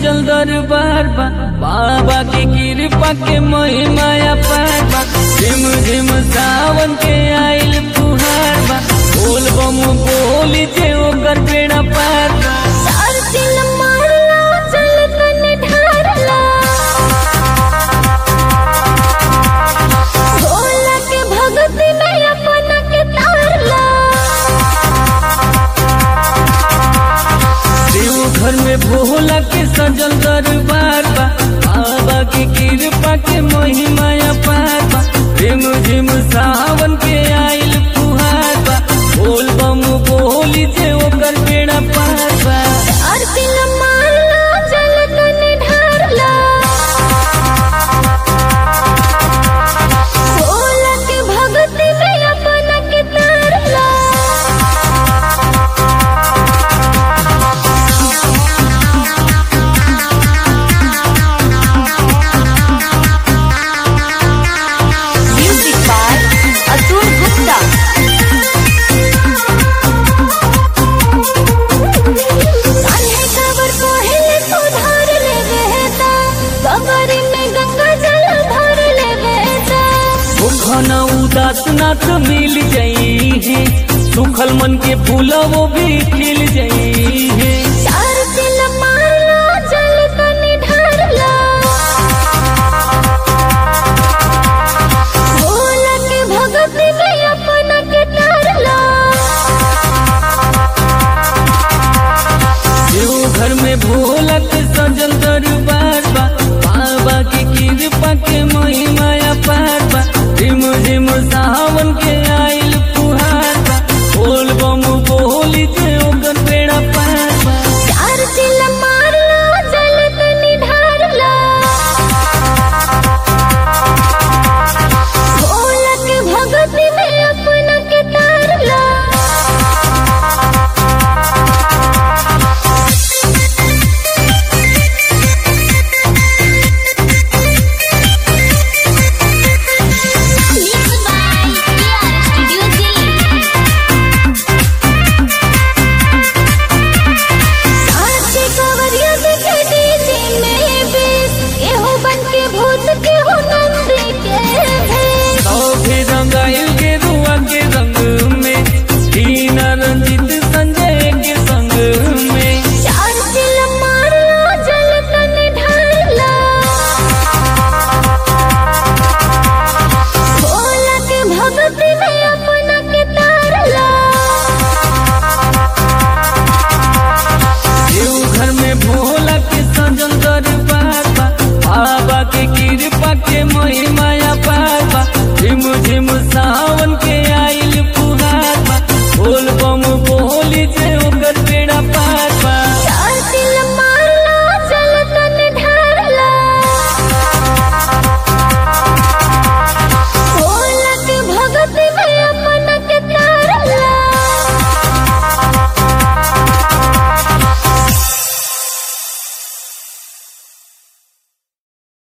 सजल दरबार बा बाबा के कृपा के महिमाया पार बा झिम झिम सावन के आइल फुहार बा बोल बम बोली जे ओकर बेड़ा पार बा सारसिल मारला चल तने ढारला भोला के भक्ति में अपना के तारला देव घर में भोला के सजल दरबार बा बाबा के कृपा के महिमाया पार बा झिम झिम सावन के आइल फुहार बा बोल बम बोली जे ओकर बेड़ा पार बा सारसिल मारला चल तने ढारला भोला के भक्ति में अपना के तारला Music by Atul Gupta. कान्हे काबर पहले तो धार ले बेटा कबरी में गंगा जल भर ले बेटा घना उदास नाथ मिल जाई है सुखल मन के फूल वो भी खिल जाई है